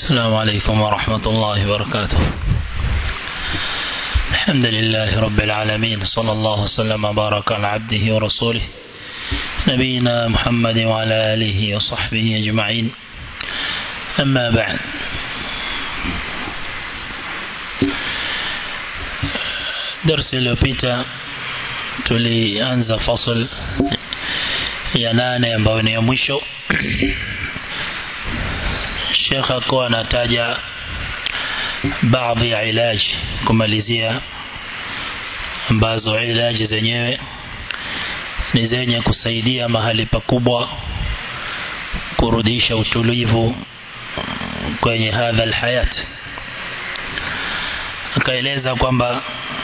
السلام عليكم ورحمة الله وبركاته الحمد لله رب العالمين صلى الله وسلم وبارك على عبده ورسوله نبينا محمد وعلى آله وصحبه أجمعين أما بعد درس iliyopita tulianza fasl ya nane ambayo ni ya mwisho Sheikh akawa anataja baadhi ya ilaji kumalizia ambazo ilaji zenyewe ni zenye kusaidia mahali pakubwa kurudisha utulivu kwenye hadha alhayat akaeleza kwamba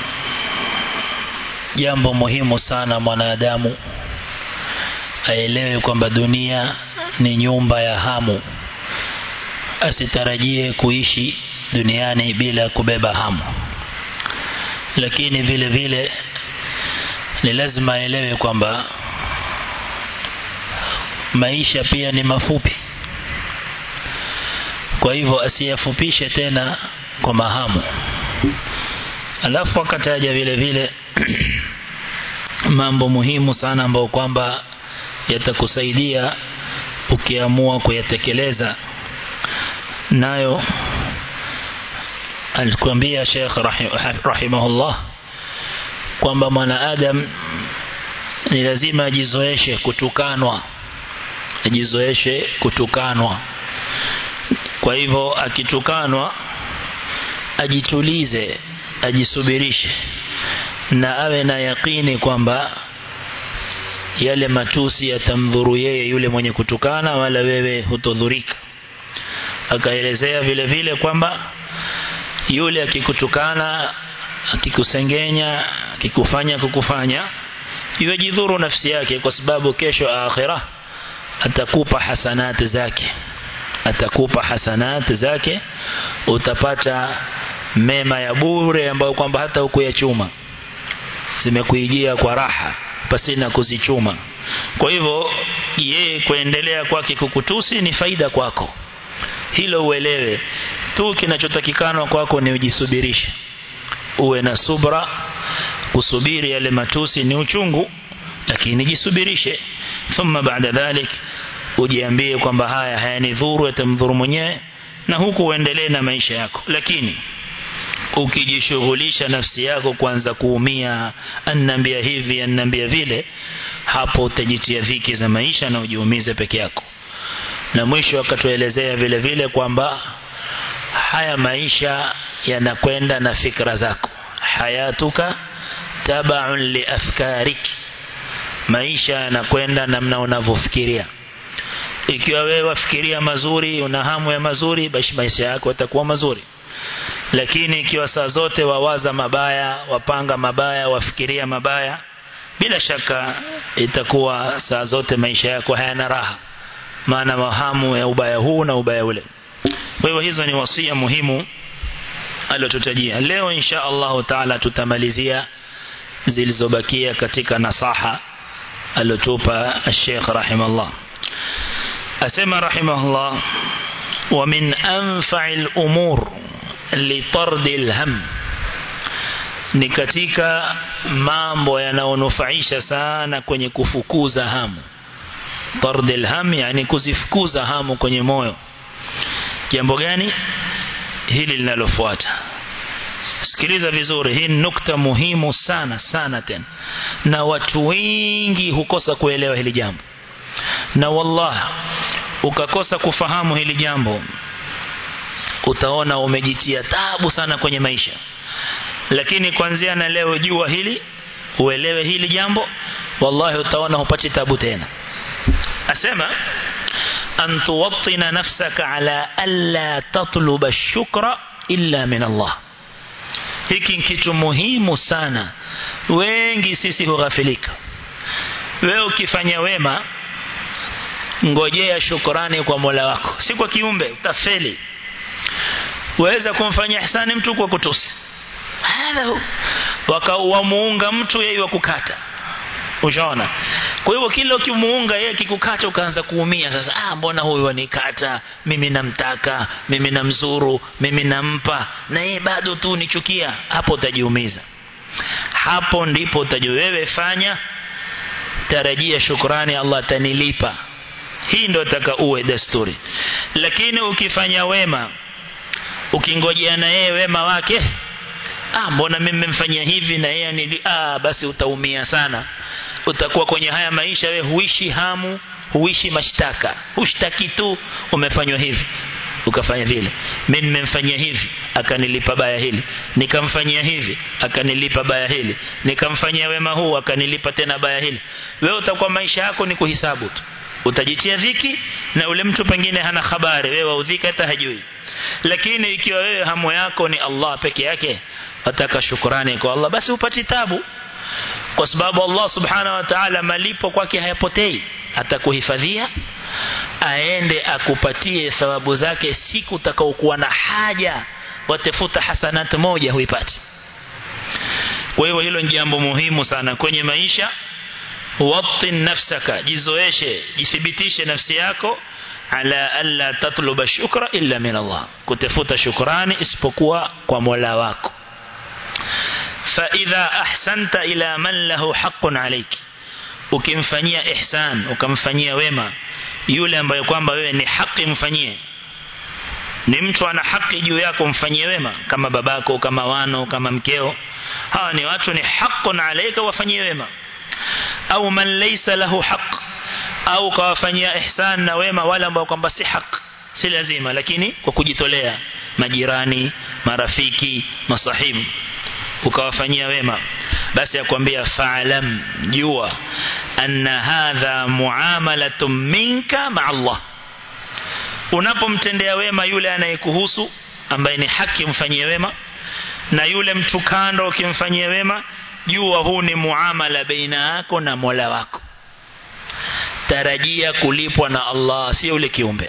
jambo muhimu sana mwanadamu aelewe kwamba dunia ni nyumba ya hamu asitarajie kuishi duniani bila kubeba hamu lakini vile vile ni lazima aelewe kwamba maisha pia ni mafupi kwa hivyo asiyafupishe tena kwa mahamu alafu akataja vile vile mambo muhimu sana ambayo kwamba yatakusaidia ukiamua kuyatekeleza nayo alikwambia Sheikh rahimahullah kwamba mwanadamu ni lazima ajizoeshe kutukanwa ajizoeshe kutukanwa kwa hivyo akitukanwa ajitulize ajisubirishe na awe na yakini kwamba yale matusi yatamdhuru yeye yule mwenye kutukana wala wewe hutodhurika akaelezea vile vile kwamba yule akikutukana akikusengenya akikufanya kukufanya yajidhuru nafsi yake kwa sababu kesho akhira atakupa hasanati zake atakupa hasanati zake utapata mema ya bure ambayo kwamba hata hukuyachuma zimekuijia kwa raha pasina kuzichuma kwa hivyo yeye kuendelea kwake kukutusi ni faida kwako hilo uelewe tu kinachotakikana kwako ni ujisubirishe uwe na subra kusubiri yale matusi ni uchungu lakini jisubirishe thumma baada dhalik ujiambie kwamba haya hayanidhuru yatamdhuru mwenyewe na huku uendelee na maisha yako lakini ukijishughulisha nafsi yako kwanza kuumia annambia hivi annambia vile hapo utajitia dhiki za maisha na ujiumize peke yako na mwisho akatuelezea vile vile kwamba haya maisha yanakwenda na fikra zako hayatuka tabaun li afkarik maisha yanakwenda namna unavyofikiria ikiwa wewe wafikiria mazuri una hamu ya mazuri basi maisha yako yatakuwa mazuri lakini ikiwa saa zote wawaza mabaya wapanga mabaya wafikiria mabaya bila shaka itakuwa saa zote maisha yako hayana raha maana wahamu ya ubaya huu na ubaya ule kwa hivyo hizo ni wasia muhimu aliotutajia leo insha Allah taala tutamalizia zilizobakia katika nasaha aliotupa Sheikh rahimahullah asema rahimahullah wa min anfa'il umur litardi alham ni katika mambo yanayonufaisha sana kwenye kufukuza hamu tardi alham yani kuzifukuza hamu kwenye moyo jambo gani hili linalofuata sikiliza vizuri hii nukta muhimu sana sana tena na watu wengi hukosa kuelewa hili jambo na wallah ukakosa kufahamu hili jambo utaona umejitia tabu sana kwenye maisha lakini kuanzia na leo jua hili uelewe hili jambo wallahi utaona hupati tabu tena asema an tuwattina nafsaka ala alla tatluba shukra illa min Allah hiki kitu muhimu sana wengi sisi hughafilika wewe ukifanya wema ngojea shukrani kwa Mola wako si kwa kiumbe utafeli waweza kumfanyia ihsani mtu kwa kutusi hadha wakawamuunga mtu yeye wa kukata ushaona kwa hivyo kila ukimuunga yeye kikukata ukaanza kuumia sasa ah mbona huyu anikata mimi namtaka mimi namzuru mimi nampa na yeye bado tu nichukia hapo utajiumiza hapo ndipo utajua wewe fanya tarajia shukrani Allah atanilipa hii ndio taka uwe desturi lakini ukifanya wema ukingojea na yeye wema wake ah mbona mimi nimemfanyia hivi na yeye ni ah basi utaumia sana utakuwa kwenye haya maisha wewe huishi hamu huishi mashtaka hushtaki tu umefanywa hivi ukafanya vile mimi nimemfanyia hivi akanilipa baya hili nikamfanyia hivi akanilipa baya hili nikamfanyia wema huu akanilipa tena baya hili wewe utakuwa maisha yako ni kuhisabu tu utajitia dhiki na ule mtu pengine hana habari wewe waudhika hata hajui lakini ikiwa wewe hamu yako ni Allah peke yake wataka shukrani kwa Allah basi upati tabu kwa sababu Allah subhanahu wa ta'ala malipo kwake hayapotei atakuhifadhia aende akupatie thawabu zake siku utakaokuwa na haja watafuta hasanat moja huipati kwa hiyo hilo ni jambo muhimu sana kwenye maisha watin nafsaka jizoeshe jithibitishe nafsi yako ala alla tatluba shukra illa min Allah kutafuta shukrani isipokuwa kwa Mola wako fa idha ahsanta ila man lahu haqqun alayki ukimfanyia ihsan ukamfanyia wema yule ambaye kwamba wewe ni haki mfanyie ni mtu ana haki juu yako mfanyie wema kama babako kama wano kama mkeo hawa ni watu ni haqqun alayka wafanyie wema au man laysa lahu haqq au kawafanyia ihsan na wema wale ambao kwamba si haki si lazima lakini kwa kujitolea majirani marafiki masahibu ukawafanyia wema basi akwambia fa'lam jua anna hadha muamalatun minka ma Allah unapomtendea wema yule anayekuhusu ambaye ni haki mfanyie wema na yule mtu kando ukimfanyia wema jua huu ni muamala baina yako na Mola wako tarajia kulipwa na Allah sio yule kiumbe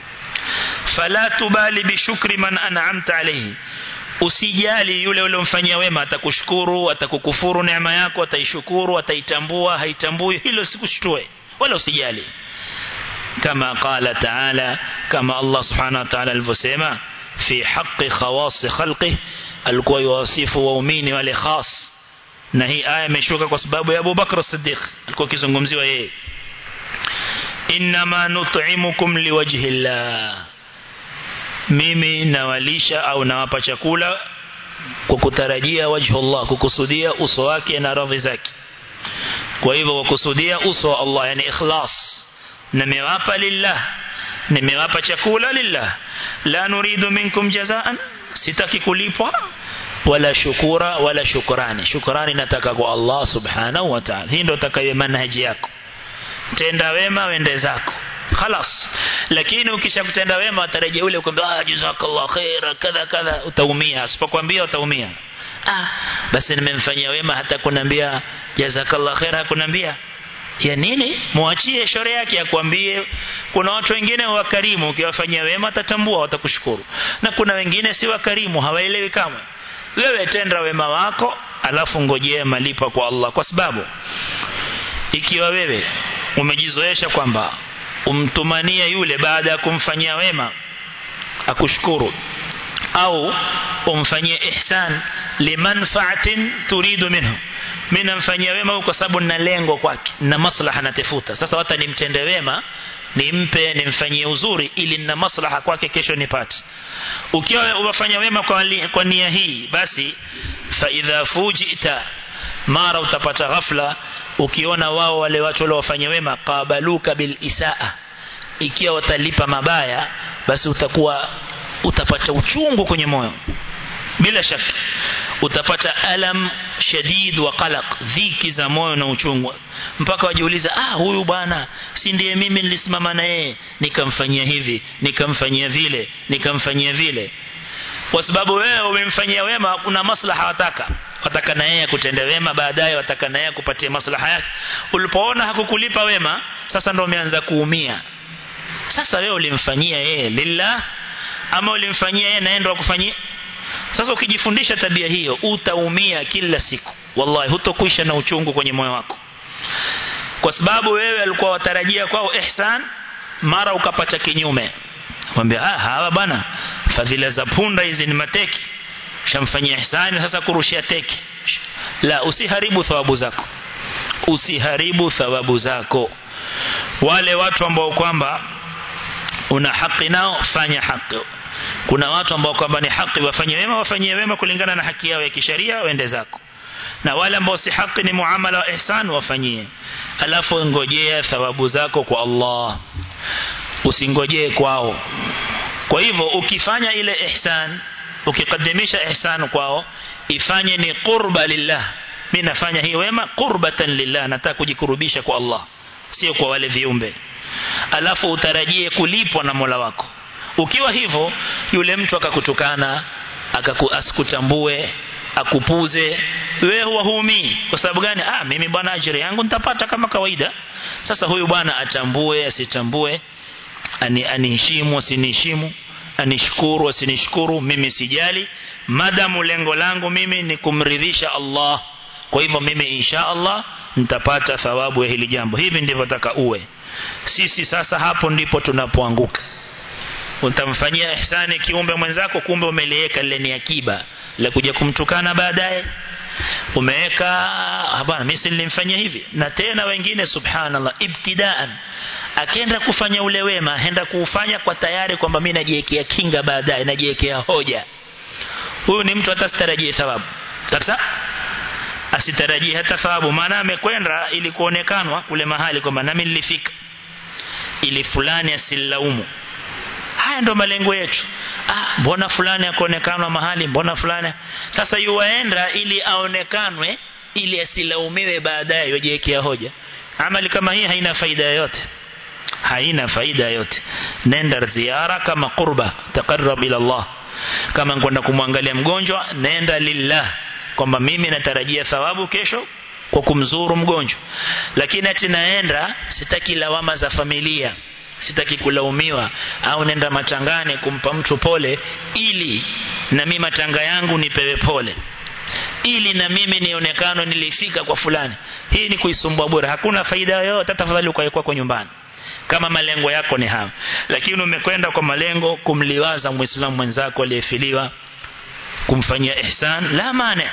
fala tubali bishukri man an'amta alayhi usijali yule uliyomfanyia wema atakushukuru atakukufuru neema yako ataishukuru ataitambua haitambui hilo sikushtue wala usijali kama qala taala kama Allah subhanahu wa ta'ala alivyosema fi haqqi khawas khalqi alikuwa yuwasifu waumini wale khas na hii aya imeshuka kwa sababu ya Abu Bakr as-Siddiq alikuwa kizungumziwa yeye inma nut'imukum liwajhi Allah mimi nawalisha au nawapa chakula kwa kutarajia wajhu Allah kukusudia uso wake na radhi zake kwa hivyo kukusudia uso wa Allah yani ikhlas nimewapa lillah nimewapa chakula lillah la nuridu minkum jazaan sitaki kulipwa wala shukura wala shukrani shukrani nataka kwa Allah subhanahu wa ta'ala hii ndio takayo manhaji yako tenda wema wende zako خلاص lakini ukishakutenda wema atarejea ule kwamba ah jazakallah khaira kadha kadha utaumia asipokuambia utaumia ah basi nimemfanyia wema hata kunambia jazakallah khaira hakunambia ya nini muachie shore yake akwambie kuna watu wengine wakarimu ukiwafanyia wema atatambua watakushukuru na kuna wengine si wakarimu hawaelewi kama wewe tenda wema wako alafu ngojea malipo kwa Allah kwa sababu ikiwa wewe umejizoesha kwamba umtumania yule baada ya kumfanyia wema akushukuru au umfanyie ihsan limanfaatin turidu minhu mimi namfanyia wema kwa sababu nina lengo kwake na maslaha natafuta sasa hata nimtende wema nimpe nimfanyie uzuri ili nina maslaha kwake kesho nipate ukiwa unafanya wema kwa, kwa nia hii basi fa idha fujita mara utapata ghafla ukiona wao wale watu wale wafanya wema qabaluka bil isaa ikiwa watalipa mabaya basi utakuwa utapata uchungu kwenye moyo bila shaka utapata alam shadid wa qalaq dhiki za moyo na uchungu mpaka wajiuliza ah huyu bwana si ndiye mimi nilisimama na yeye nikamfanyia hivi nikamfanyia vile nikamfanyia vile kwa sababu wewe umemfanyia wema kuna maslaha wataka wataka na yeye kutenda wema baadaye wataka na yeye kupatia maslaha yake ulipoona hakukulipa wema sasa ndio umeanza kuumia sasa wewe ulimfanyia yeye lillah ama ulimfanyia yeye naenda wakufanyia sasa ukijifundisha tabia hiyo utaumia kila siku wallahi hutokwisha na uchungu kwenye moyo wako kwa sababu wewe alikuwa watarajia kwao ihsan mara ukapata kinyume kwambia ah hawa bana fadhila za punda hizi ni mateki shamfanyia ihsani sasa kurushia teki la usiharibu thawabu zako usiharibu thawabu zako wale watu ambao kwamba una haki nao fanya haki kuna watu ambao kwamba ni haki wafanye wema wafanyie wema kulingana na haki yao ya kisheria waende zako na wale ambao si haki ni muamala wa ihsan wafanyie alafu ngojea thawabu zako kwa Allah usingojee kwao kwa hivyo ukifanya ile ihsan ukikadimisha ihsan kwao ifanye ni qurba lillah mimi nafanya hii wema qurbatan lillah nataka kujikurubisha kwa Allah sio kwa wale viumbe alafu utarajie kulipwa na Mola wako ukiwa hivyo yule mtu akakutukana akakuasikutambue akupuze wewe huwa huumii kwa sababu gani ah mimi bwana ajira yangu nitapata kama kawaida sasa huyu bwana atambue asitambue ani aniheshimu asiniheshimu anishukuru asinishukuru mimi sijali madamu lengo langu mimi ni kumridhisha Allah kwa hivyo mimi insha Allah nitapata thawabu ya hili jambo hivi ndivyo nataka uwe sisi sasa hapo ndipo tunapoanguka utamfanyia ihsani kiumbe mwenzako kumbe umeliweka lile ni akiba la kuja kumtukana baadaye umeweka hapana mimi nilimfanyia hivi na tena wengine subhanallah ibtidaan akienda kufanya ule wema aenda kuufanya kwa tayari kwamba mimi najiwekea kinga baadaye najiwekea hoja huyu ni mtu atastarajie thawabu kabisa asitarajie hata thawabu maana amekwenda ili kuonekanwa kule mahali kwamba nami nilifika ili fulani asilaumu haya ndo malengo yetu ah mbona fulani akaonekanwa mahali mbona fulani sasa yuwaenda ili aonekanwe ili asilaumiwe baadaye yojiwekea hoja amali kama hii haina faida yoyote haina faida yote nenda ziara kama qurba taqarrab ila Allah kama kwenda kumwangalia mgonjwa nenda lillah kwamba mimi natarajia thawabu kesho kwa kumzuru mgonjwa lakini ati naenda sitaki lawama za familia sitaki kulaumiwa au nenda matangane kumpa mtu pole ili na mimi matanga yangu nipewe pole ili na mimi nionekano nilifika kwa fulani hii ni kuisumbua bure hakuna faida yoyote tafadhali ukaekwa kwa nyumbani kama malengo yako ni hayo lakini umekwenda kwa malengo kumliwaza muislamu mwenzako aliyefiliwa kumfanyia ihsan la maana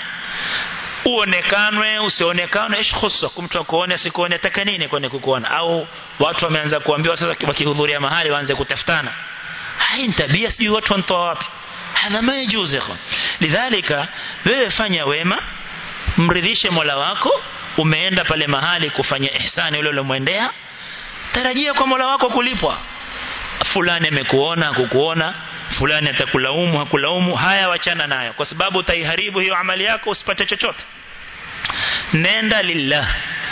uonekanwe usionekane ish khussa kumtu akuone sikuone ataka nini kwani kukuona au watu wameanza kuambiwa sasa wakihudhuria mahali waanze kutafutana hai tabia sijui watu wanatoa wapi hadha ma yajuzu ikhwan lidhalika wewe fanya wema mridhishe Mola wako umeenda pale mahali kufanya ihsani ule ulomwendea tarajia kwa Mola wako kulipwa fulani amekuona kukuona fulani atakulaumu hakulaumu haya wachana nayo kwa sababu utaiharibu hiyo amali yako usipate chochote nenda lillah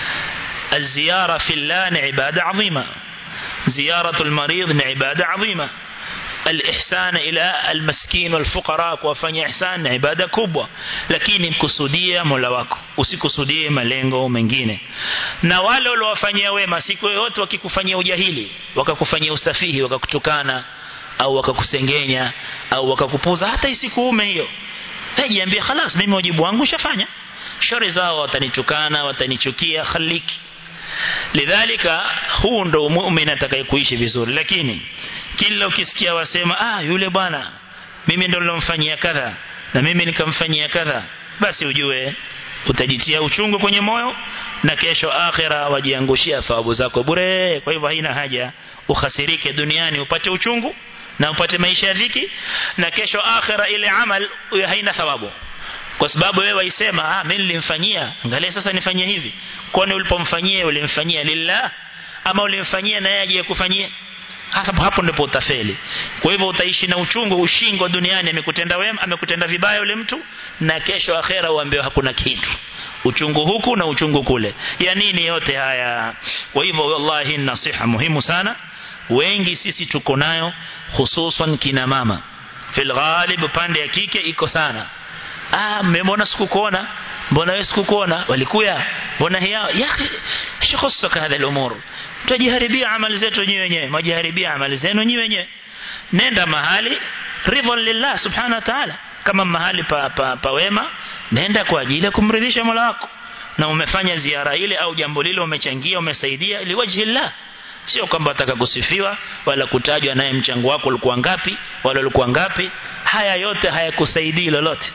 الزيارة في الله عبادة عظيمة زيارة المريض عبادة عظيمة الإحسان إلى المسكين والفقراء وفanya إحسان عبادة kubwa lakini mkusudia Mola wako usikusudie malengo mengine na wale waliowafanyia wema siku yote wakikufanyia ujahili wakakufanyia usafihi wakakutukana au wakakusengenya au wakakupuza hata isikuume hiyo jiambie خلاص mimi wajibu wangu shafanya shari zao watanitukana watanichukia khaliki lidhalika huu ndo muumini atakayekuishi vizuri lakini kila ukisikia wasema ah yule bwana mimi ndo nilomfanyia kadha na mimi nikamfanyia kadha basi ujue utajitia uchungu kwenye moyo na kesho akhira wajiangushia thawabu zako bure kwa hivyo haina haja ukhasirike duniani upate uchungu na upate maisha ya dhiki na kesho akhira ile amal haina thawabu kwa sababu wewe waisema ah mimi nilimfanyia angalia sasa nifanyie hivi kwani ulipomfanyia ulimfanyia lillah ama ulimfanyia na yeye aje kufanyia hasa hapo ndipo utafeli kwa hivyo utaishi na uchungu ushingo duniani amekutenda wema amekutenda vibaya yule mtu na kesho akhera uambiwa hakuna kitu uchungu huku na uchungu kule ya nini yote haya kwa hivyo wallahi nasiha muhimu sana wengi sisi tuko nayo hususan kina mama fil ghalib pande ya kike iko sana ah mmemwona sikukuona mbona wewe sikukuona walikuya mbona hiya ya shikhusuka hadha al-umur tujiharibia amali zetu wenyewe wenyewe majiharibia amali zenu wenyewe wenyewe nenda mahali ridwan lillah subhanahu wa ta'ala kama mahali pa, pa, pa wema nenda kwa ajili ya kumridhisha Mola wako na umefanya ziara ile au jambo lile umechangia umesaidia liwajhi Allah sio kwamba ataka kusifiwa wala kutajwa naye mchango wako ulikuwa ngapi wala ulikuwa ngapi haya yote hayakusaidii lolote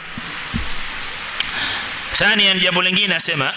ثانيا jambo lingine asema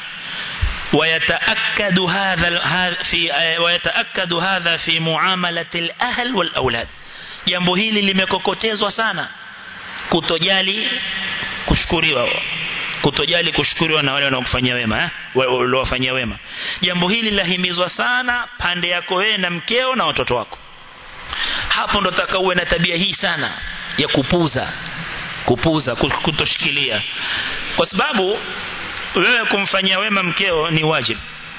ويتأكد هذا في ويتأكد هذا في معاملة الأهل والأولاد jambo hili limekokotezwa sana kutojali kushukuriwa kutojali kushukuriwa na wale wanaokufanyia wema eh? waliowafanyia wema jambo hili lahimizwa sana pande yako wewe na mkeo na watoto wako hapo ndo taka uwe na tabia hii sana ya kupuza kupuza kutoshikilia kwa sababu wewe kumfanyia wema mkeo ni wajib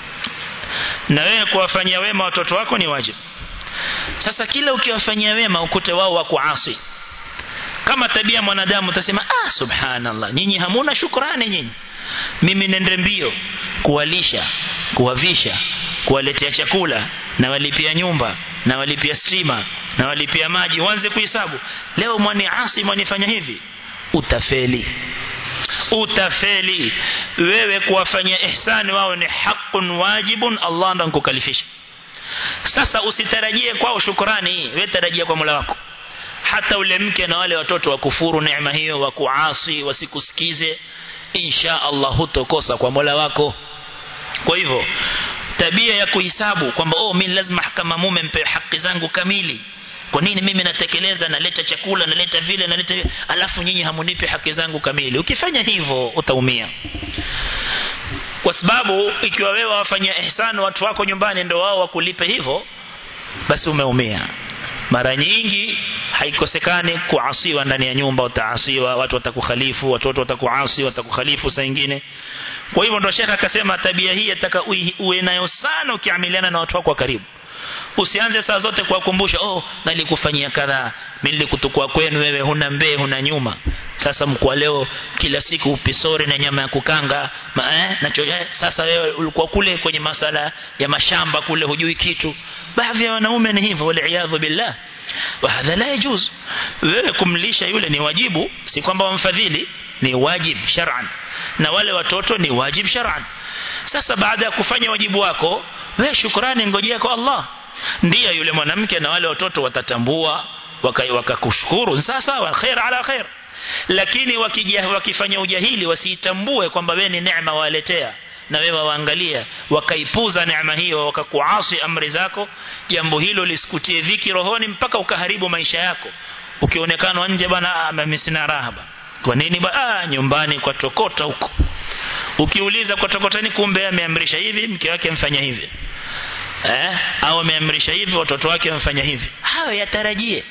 na wewe kuwafanyia wema watoto wako ni wajib sasa kila ukiwafanyia wema ukute wao wako asi kama tabia mwanadamu utasema ah subhanallah nyinyi hamuna shukrani nyinyi mimi nende mbio kuwalisha kuwavisha kuwaletea chakula na walipia nyumba na walipia stima na walipia maji uanze kuhesabu leo mwani asi mwanifanya hivi utafeli utafeli wewe kuwafanyia ihsani wao ni haqqun wajibun Allah ndo kukalifisha sasa usitarajie kwao shukrani wewe tarajia kwa Mola wako hata ule mke na wale watoto wakufuru neema hiyo wakuasi wasikusikize insha Allah hutokosa kwa Mola wako kwa hivyo tabia ya kuhesabu kwamba oh mimi lazima kama mume mpe haki zangu kamili kwa nini mimi natekeleza naleta chakula naleta vile naleta vile alafu nyinyi hamunipi haki zangu kamili ukifanya hivyo utaumia kwa sababu ikiwa wewe wafanyia ihsani watu wako nyumbani ndio wao wakulipe hivyo basi umeumia mara nyingi haikosekani kuasiwa ndani ya nyumba utaasiwa watu watakukhalifu watoto watakuasi watakukhalifu saa nyingine kwa hivyo ndo shekha akasema tabia hii ataka uwe nayo sana ukiamiliana na watu wako wa karibu usianze saa zote kuwakumbusha oh nalikufanyia kadhaa mimi nilikutukua kwenu wewe huna mbee huna nyuma sasa mkwa leo kila siku upisori na nyama ya kukanga ma, eh, na choja, sasa wewe ulikuwa kule kwenye masala ya mashamba kule hujui kitu baadhi ya wanaume ni hivyo waliaadhu billah wa hadha la yajuz wewe kumlisha yule ni wajibu si kwamba wamfadhili ni wajib shar'an na wale watoto ni wajib shar'an sasa baada ya kufanya wajibu wako wewe shukrani ngojea kwa Allah ndiyo yule mwanamke na wale watoto watatambua wakakushukuru waka sasa wa khair ala khair lakini wakija wakifanya ujahili wasiitambue kwamba wewe ni neema waletea na wewe waangalia wakaipuza neema hiyo wakakuasi amri zako jambo hilo lisikutie dhiki rohoni mpaka ukaharibu maisha yako ukionekana nje bwana mimi sina raha kwa nini ba ah, nyumbani kwa tokota huko ukiuliza kwa tokotani kumbe ameamrisha hivi mke wake amfanya hivi eh au ameamrisha hivi watoto wake wamfanya hivi hayo yatarajie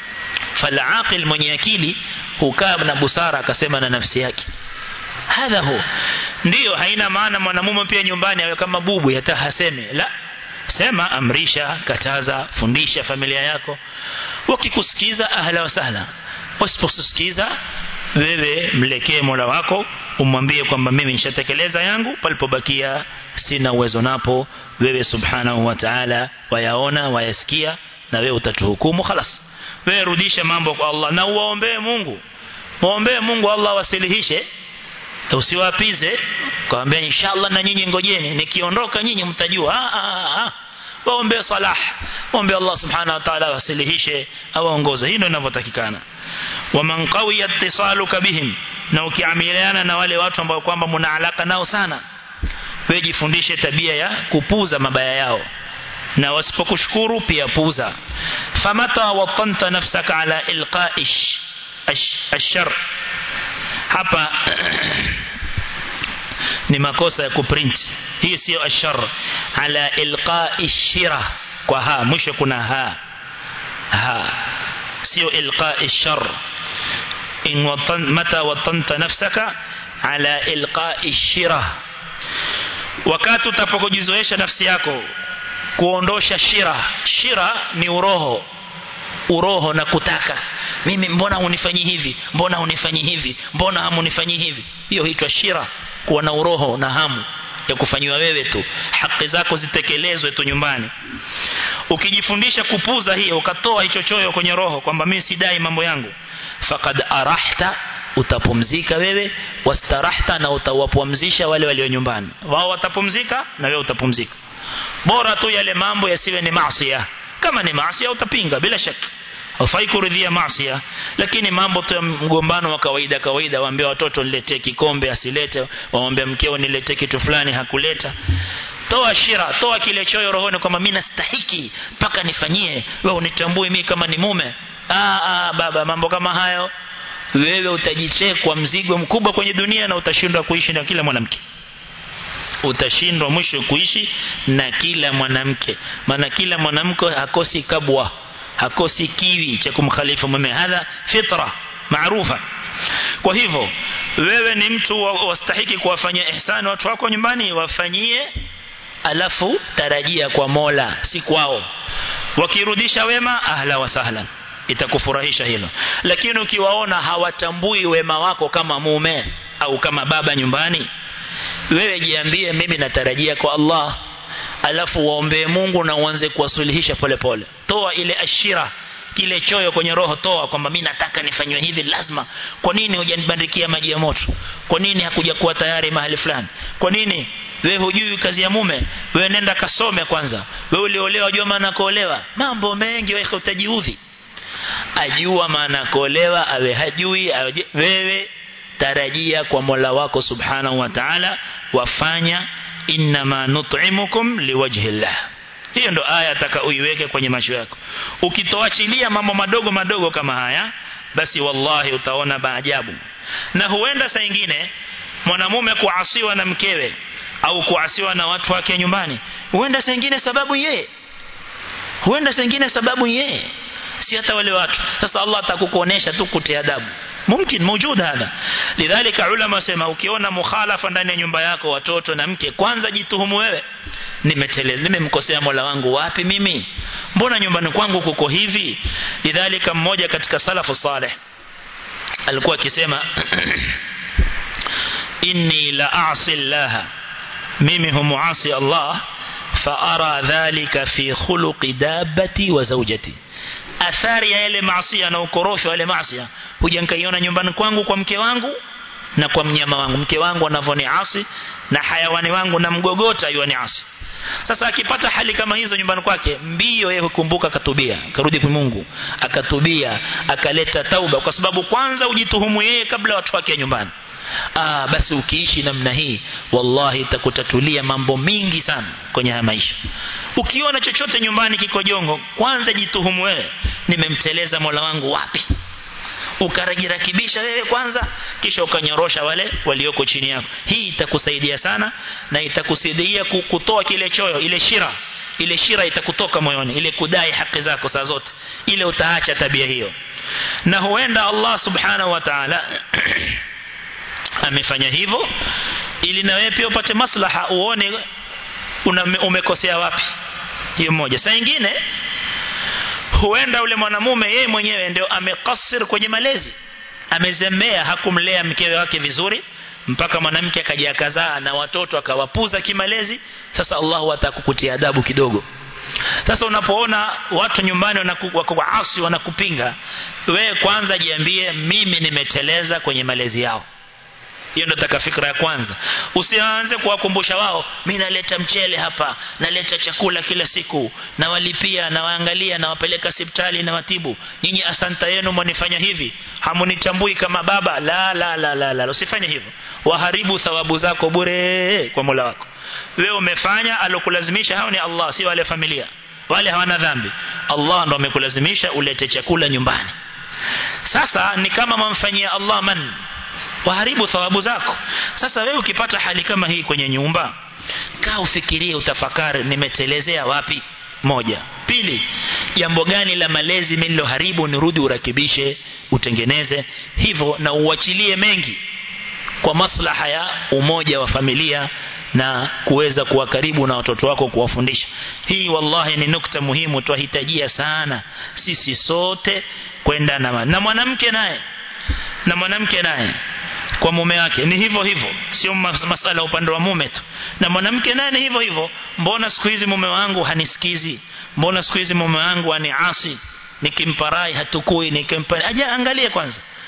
falaqil mwenye akili hukaa na busara akasema na nafsi yake hadha hu ndio haina maana mwanamume pia nyumbani awe kama bubu hata haseme la sema amrisha kataza fundisha familia yako wakikusikiza ahla wa sahla wasiposikiza wewe mlekee Mola wako umwambie kwamba mimi nishatekeleza yangu palipobakia sina uwezo napo wewe subhanahu wa ta'ala wayaona wayasikia na wewe utatuhukumu khalas wewe rudisha mambo kwa Allah na uwaombee Mungu muombee Mungu Allah wasilihishe usiwapize kwambia inshallah na nyinyi ngojeni nikiondoka nyinyi mtajua ah ah ah waombe salah waombe Allah subhanahu wa ta'ala wasilihishe awaongoze hii ndio inavyotakikana waman qawiya ittisaluka bihim na ukiamiliana na wale watu ambao kwamba mna alaka nao sana wewe jifundishe tabia ya kupuza mabaya yao na wasipokushukuru pia puza famata watanta nafsaka ala ilqaish ashar hapa ni makosa ya kuprint hii sio ashar ala ilqa'i shira kwa ha mwisho kuna ha ha sio ilqa'i shar in watan mata watanta nafsaka ala ilqa'i shira wakati utapokujizoesha nafsi yako kuondosha shira shira ni uroho uroho na kutaka mimi mbona unifanyi hivi mbona unifanyi hivi mbona hamunifanyi hivi hiyo huitwa shira kuwa na uroho na hamu ya kufanyiwa wewe tu haki zako zitekelezwe tu nyumbani ukijifundisha kupuza hiyo ukatoa hicho choyo kwenye roho kwamba mimi sidai mambo yangu faqad arahta utapumzika wewe wastarahta na utawapumzisha wale walio nyumbani wao watapumzika na wewe utapumzika bora tu yale mambo yasiwe ni maasi kama ni maasi utapinga bila shaka hufai kuridhia maasi lakini mambo tu ya mgombano wa kawaida kawaida waambie watoto niletee kikombe asilete waambie mkeo niletee kitu fulani hakuleta toa shira toa kile choyo rohoni kwamba mimi nastahiki mpaka nifanyie wewe unitambue mimi kama ni mume ah, ah baba mambo kama hayo wewe utajichekwa mzigo mkubwa kwenye dunia na utashindwa kuishi na kila mwanamke utashindwa mwisho kuishi na kila mwanamke maana kila mwanamke hakosi kabwa hakosi kiwi cha kumkhalifu mume hadha fitra maarufa kwa hivyo wewe ni mtu wastahiki kuwafanyia ihsani watu wako nyumbani wafanyie alafu tarajia kwa Mola si kwao wakirudisha wema ahla wa sahlan itakufurahisha hilo lakini ukiwaona hawatambui wema wako kama mume au kama baba nyumbani wewe jiambie mimi natarajia kwa Allah alafu waombee Mungu na uanze kuwasuluhisha polepole toa ile ashira kile choyo kwenye roho toa kwamba mimi nataka nifanywe hivi lazima kwa nini hujanibandikia maji ya moto kwa nini hakuja kuwa tayari mahali fulani kwa nini wewe hujui kazi ya mume wewe nenda kasome kwanza wewe uliolewa jua maana kuolewa mambo mengi wewe utajiudhi ajua maana kuolewa awe hajui awe wewe tarajia kwa Mola wako subhanahu wa ta'ala wafanya inma nut'imukum liwajhi Allah hiyo ndo aya ataka uiweke kwenye macho yako ukitoachilia mambo madogo madogo kama haya basi wallahi utaona maajabu na huenda saa nyingine mwanamume kuasiwa na mkewe au kuasiwa na watu wake nyumbani huenda saa nyingine sababu yeye huenda saa nyingine sababu yeye si hata wale watu sasa Allah atakukuonesha tu kutia adabu mumkin موجود هذا لذلك ulama sema ukiona mukhalafa ndani ya nyumba yako watoto na mke kwanza jituhumu wewe nimeteleza nimemkosea Mola wangu wapi mimi mbona nyumbani kwangu kuko hivi lidhalika mmoja katika salafu saleh alikuwa akisema inni la a'si Allah mimi humuasi Allah fa ara dhalika fi khuluqi dabbati wa zawjati athari ya yale maasi na ukorosho wale maasi huja nikaiona nyumbani kwangu kwa mke wangu na kwa mnyama wangu mke wangu anavyoniasi na hayawani wangu na mgogota yuaniasi sasa akipata hali kama hizo nyumbani kwake mbio yeye hukumbuka akatubia akarudi kwa Mungu akatubia akaleta tauba kwa sababu kwanza ujituhumu yeye kabla watu wake nyumbani ah basi ukiishi namna hii wallahi itakutatulia mambo mingi sana kwenye haya maisha ukiona chochote nyumbani kiko jongo kwanza jituhumu wewe nimemteleza Mola wangu wapi ukajirakibisha wewe kwanza kisha ukanyorosha wale walioko chini yako hii itakusaidia sana na itakusaidia kutoa kile choyo ile shira ile shira itakutoka moyoni ile kudai haki zako saa zote ile utaacha tabia hiyo na huenda Allah subhanahu wa ta'ala amefanya hivyo ili na wewe pia upate maslaha uone una, umekosea wapi hiyo moja saa nyingine huenda ule mwanamume yeye mwenyewe ndio amekasir kwenye malezi amezembea hakumlea mkewe wake vizuri mpaka mwanamke akaja akazaa na watoto akawapuza kimalezi sasa Allah atakukutia adabu kidogo sasa unapoona watu nyumbani wako asi wanakupinga wewe kwanza jiambie mimi nimeteleza kwenye malezi yao hiyo ndio taka fikra ya kwanza usianze kuwakumbusha wao mimi naleta mchele hapa naleta chakula kila siku na walipia na waangalia na wapeleka hospitali na watibu nyinyi asanta yenu mwanifanya hivi hamunitambui kama baba la la la la, la. usifanye hivyo waharibu thawabu zako bure kwa Mola wako wewe umefanya alokulazimisha hao ni Allah si wale familia wale hawana dhambi Allah ndo amekulazimisha ulete chakula nyumbani sasa ni kama mamfanyia Allah man waharibu thawabu zako sasa wewe ukipata hali kama hii kwenye nyumba kaa ufikirie utafakari nimetelezea wapi moja pili jambo gani la malezi mimi niloharibu nirudi urakibishe utengeneze hivyo na uachilie mengi kwa maslaha ya umoja wa familia na kuweza kuwa karibu na watoto wako kuwafundisha hii wallahi ni nukta muhimu twahitajia sana sisi sote kwenda na na mwanamke naye na mwanamke naye kwa mume wake ni hivyo hivyo sio masala upande wa mume tu na mwanamke naye ni hivyo hivyo mbona siku hizi mume wangu hanisikizi mbona siku hizi mume wangu aniasi nikimparai hatukui nikimpa aje angalie kwanza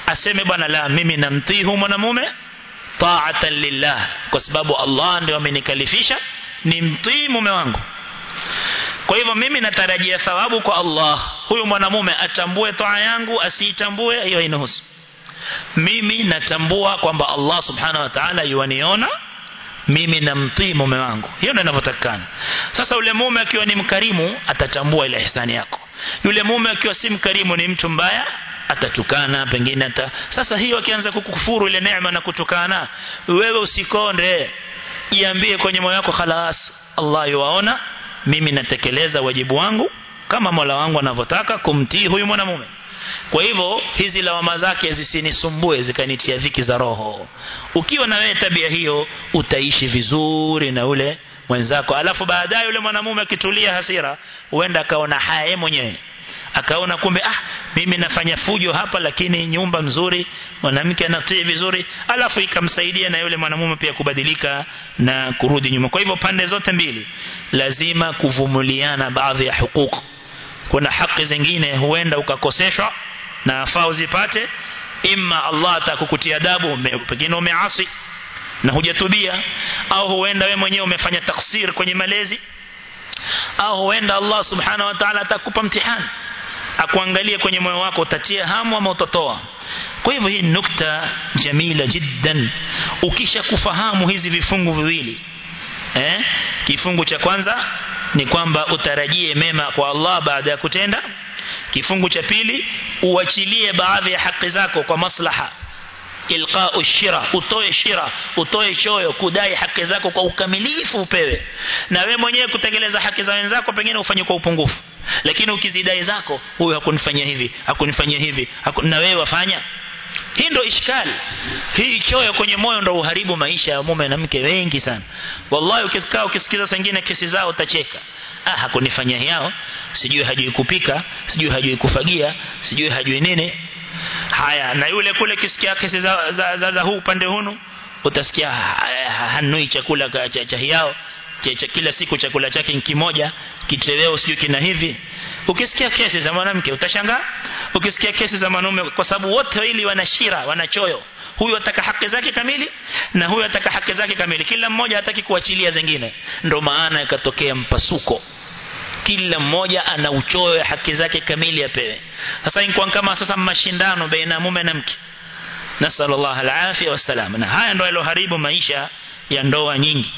aseme bwana la mimi namtii huyu mwanamume ta'atan lillah kwa sababu Allah ndio amenikalifisha nimtii mume wangu kwa hivyo mimi natarajia thawabu kwa Allah huyu mwanamume atambue toa yangu asiitambue hiyo inahusu mimi natambua kwamba Allah subhanahu wa ta'ala yuaniona mimi namtii mume wangu hiyo ndio inavyotakana sasa yule mume akiwa ni mkarimu atatambua ile ihsani yako yule mume akiwa si mkarimu ni mtu mbaya atatukana pengine ata sasa hiyo akianza kukufuru ile neema na kutukana wewe usikonde jiambie kwenye moyo wako khalas Allah yuwaona mimi natekeleza wajibu wangu kama Mola wangu anavyotaka kumtii huyu mwanamume kwa hivyo hizi lawama zake zisinisumbue zikanitia dhiki za roho ukiwa na wewe tabia hiyo utaishi vizuri na ule mwenzako alafu baadaye yule mwanamume akitulia hasira huenda akaona haya yeye mwenyewe akaona kumbe ah mimi nafanya fujo hapa lakini nyumba mzuri mwanamke anatii vizuri alafu ikamsaidia na yule mwanamume pia kubadilika na kurudi nyuma kwa hivyo pande zote mbili lazima kuvumuliana baadhi ya hukuku kuna haki zingine huenda ukakoseshwa na afaa uzipate imma Allah atakukutia adabu pengine umeasi na hujatubia au huenda we mwenyewe umefanya taksir kwenye malezi au huenda Allah subhanahu wa ta'ala atakupa mtihani akuangalie kwenye moyo wako utatia hamu ama utatoa kwa hivyo hii nukta jamila jiddan ukisha kufahamu hizi vifungu viwili eh kifungu cha kwanza ni kwamba utarajie mema kwa Allah baada ya kutenda kifungu cha pili uachilie baadhi ya haki zako kwa maslaha ilqa'u shira utoe shira utoe choyo kudai haki zako kwa ukamilifu upewe na we mwenyewe kutekeleza haki za wenzako pengine ufanye kwa upungufu lakini ukizidai zako huyu hakunifanyia hivi hakunifanyia hivi hakun... na wewe wafanya hii ndo ishkali hii choyo kwenye moyo ndo uharibu maisha ya mume na mke wengi sana wallahi ukikaa ukisikiza sengine kesi zao utacheka ah hakunifanyia yao sijui hajui kupika sijui hajui kufagia sijui hajui nini haya na yule kule kisikia kesi za, za, za, za huu upande hunu utasikia hanui chakula cha, cha yao cha, cha kila siku chakula chake kimoja kitoweo sijui kina hivi ukisikia kesi za mwanamke utashangaa ukisikia kesi za mwanaume kwa sababu wote wawili wana shira wana choyo huyu ataka haki zake kamili na huyu ataka haki zake kamili kila mmoja hataki kuachilia zingine ndo maana ikatokea mpasuko kila mmoja ana uchoyo ya haki zake kamili apewe sasa inakuwa kama sasa mashindano baina mume na mke nasallallahu alafia wasalam na haya ndio yaloharibu maisha ya ndoa nyingi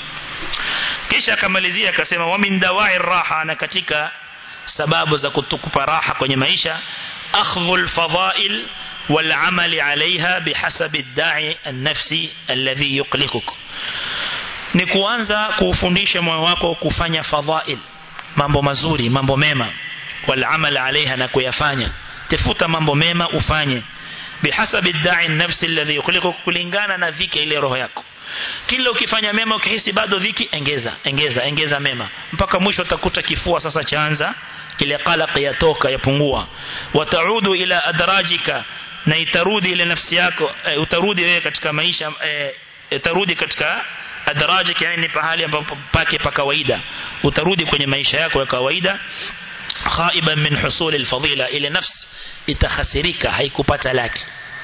kisha akamalizia akasema wa min dawai raha na katika sababu za kutukupa raha kwenye maisha akhdhul fadail والعمل عليها بحسب الداعي النفسي الذي يقلقك ni kuanza kuufundisha moyo wako kufanya fadhail mambo mazuri mambo mema wal amal alaiha na kuyafanya tafuta mambo mema ufanye bihasabi da'i nafsi alladhi yukhliqu kulingana na dhiki ile roho yako kila ukifanya mema ukihisi bado dhiki engeza engeza engeza mema mpaka mwisho utakuta kifua sasa chaanza ile qalaq yatoka yapungua wataudu ila adrajika na itarudi ile nafsi yako e, utarudi wewe katika maisha e, itarudi katika adrajik yani pahali ambapo pake pa kawaida utarudi kwenye maisha yako ya kawaida khaiban min husul alfadila ile nafsi itakhasirika haikupata laki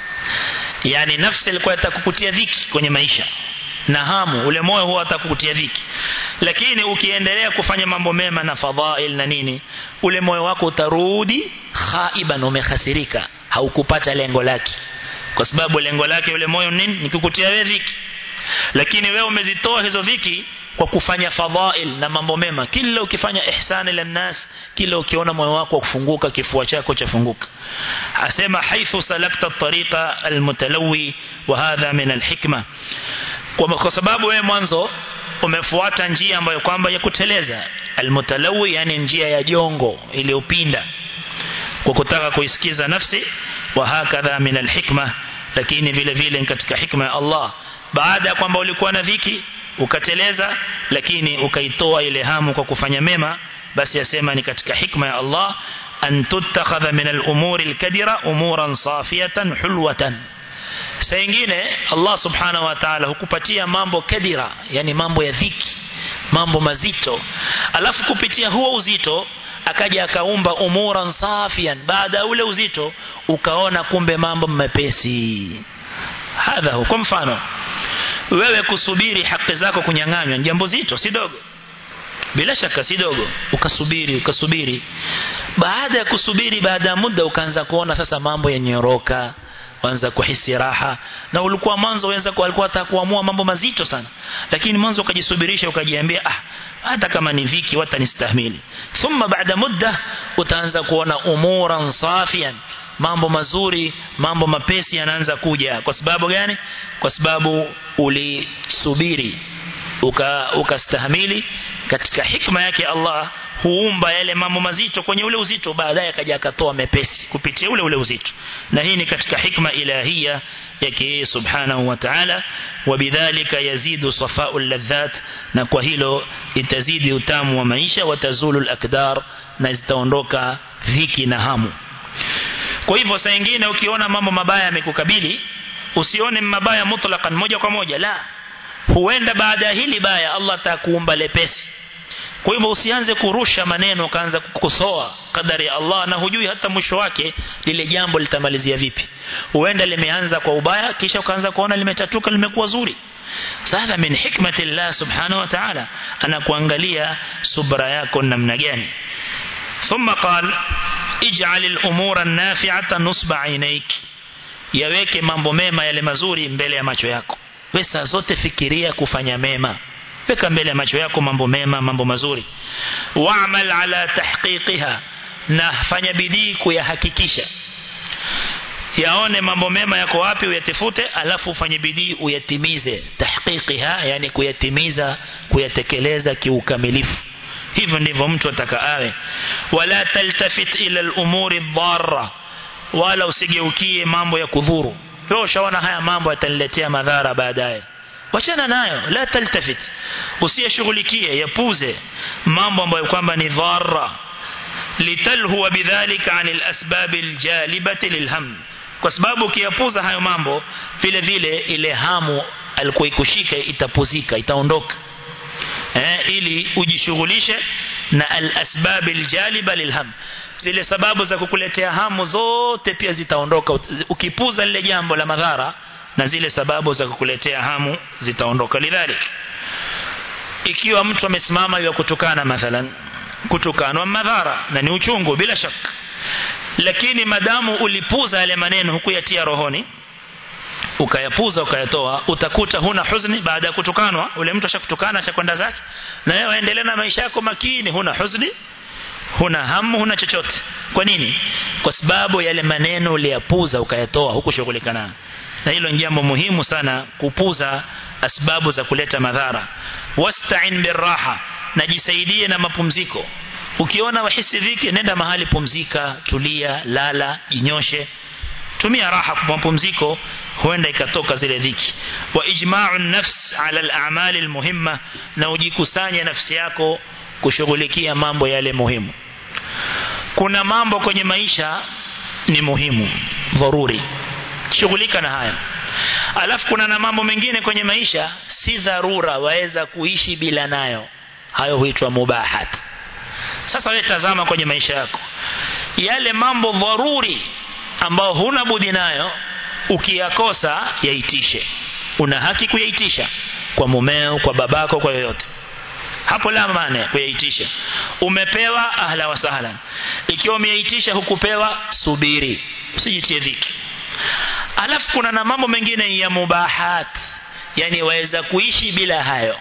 yani nafsi ilikuwa itakukutia dhiki kwenye maisha na hamu ule moyo huwa atakukutia dhiki lakini ukiendelea kufanya mambo mema na fadhail na nini ule moyo wako utarudi khaiban umekhasirika haukupata lengo lake kwa sababu lengo lake ule moyo nini ni kukutia wewe dhiki lakini wewe umezitoa hizo dhiki kwa kufanya fadhail na mambo mema kila ukifanya ihsani ila nas kila ukiona moyo wako kufunguka kifua chako chafunguka asema haithu salakta tariqa almutalawi wa hadha min alhikma kwa sababu wewe mwanzo umefuata njia ambayo kwamba ya kuteleza almutalawi yani njia ya jongo iliyopinda kwa kutaka kuisikiza nafsi wa hakadha min alhikma lakini vile vile katika hikma ya Allah baada ya kwamba ulikuwa na dhiki ukateleza lakini ukaitoa ile hamu kwa kufanya mema basi yasema ni katika hikma ya Allah an tuttakhadha min al-umuri al-kadira umuran safiyatan hulwatan saa nyingine Allah subhanahu wa ta'ala hukupatia mambo kadira yani mambo ya dhiki mambo mazito alafu kupitia huo uzito akaja akaumba umuran safian baada ule uzito ukaona kumbe mambo mepesi hadha kwa mfano wewe kusubiri haki zako kunyang'anywa jambo zito si dogo bila shaka si dogo ukasubiri ukasubiri baada ya kusubiri baada ya muda ukaanza kuona sasa mambo yanyoroka waanza kuhisi raha na ulikuwa mwanzo wenza kwa alikuwa atakuamua mambo mazito sana lakini mwanzo ukajisubirisha ukajiambia ah hata kama ni viki watanistahimili thumma baada muda utaanza kuona umuran safian mambo mazuri mambo mapesi yanaanza kuja kwa sababu gani kwa sababu ulisubiri ukastahimili uka katika hikma yake Allah huumba yale mambo mazito kwenye ule uzito baadaye akaja akatoa mepesi kupitia ule ule uzito na hii ni katika hikma ilahia yake subhanahu wa ta'ala wabidhalika yazidu safau ladhat na kwa hilo itazidi utamu wa maisha watazulu alakdar na zitaondoka dhiki na hamu kwa hivyo saa nyingine ukiona mambo mabaya yamekukabili usione mabaya mutlaqan moja kwa moja la huenda baada ya hili baya Allah atakuumba lepesi kwa hivyo usianze kurusha maneno kaanza kukosoa kadari ya Allah na hujui hata mwisho wake lile jambo litamalizia vipi huenda limeanza kwa ubaya kisha ukaanza kuona limetatuka limekuwa zuri sasa min hikmati Allah subhanahu wa ta'ala anakuangalia subra yako namna gani ثم قال اجعل الامور النافعه نصب عينيك yaweke mambo mema yale mazuri mbele ya macho yako wewe saa zote fikiria kufanya mema weka mbele ya macho yako mambo mema mambo mazuri wa'mal ala tahqiqiha na fanya bidii kuyahakikisha yaone mambo mema yako wapi uyatafute alafu ufanye bidii uyatimize tahqiqiha yani kuyatimiza kuyatekeleza kiukamilifu hivyo ndivyo mtu ataka awe wala taltafit ila al-umuri dharra wala usigeukie mambo ya kudhuru wewe ushaona haya mambo yataniletea madhara baadaye wachana nayo la taltafit usiyashughulikie yapuze mambo ambayo kwamba ni dharra litalhuwa bidhalika anil asbab aljalibati lilham kwa sababu ukiyapuza hayo mambo vile vile ile hamu alikuwa ikushika itapuzika itaondoka eh, ili ujishughulishe na al-asbab al-jaliba lilham zile sababu za kukuletea hamu zote pia zitaondoka ukipuza lile jambo la madhara na zile sababu za kukuletea hamu zitaondoka lidhalik ikiwa mtu amesimama ya kutukana mathalan kutukanwa madhara na ni uchungu bila shaka lakini madamu ulipuza yale maneno hukuyatia rohoni ukayapuza ukayatoa utakuta huna huzuni baada ya kutukanwa ule mtu ashakutukana ashakwenda zake na wewe endelea na maisha yako makini huna huzuni huna hamu huna chochote kwa nini kwa sababu yale maneno uliyapuza ukayatoa hukushughulika nayo na hilo ni jambo muhimu sana kupuza asbabu za kuleta madhara wasta'in birraha najisaidie na mapumziko ukiona wahisi dhiki nenda mahali pumzika tulia lala jinyoshe tumia raha kwa mapumziko huenda ikatoka zile dhiki wa ijma'u nafs ala al-a'mal al-muhimma na ujikusanye nafsi yako kushughulikia mambo yale muhimu kuna mambo kwenye maisha ni muhimu dharuri shughulika na haya alafu kuna na mambo mengine kwenye maisha si dharura waweza kuishi bila nayo hayo huitwa mubahat sasa wewe tazama kwenye maisha yako yale mambo dharuri ambao huna budi nayo ukiyakosa yaitishe una haki kuyaitisha kwa mumeo kwa babako kwa yoyote hapo la maana kuyaitisha umepewa ahla wa sahlan ikiwa umeyaitisha hukupewa subiri usijitie dhiki alafu kuna na mambo mengine ya mubahat yani waweza kuishi bila hayo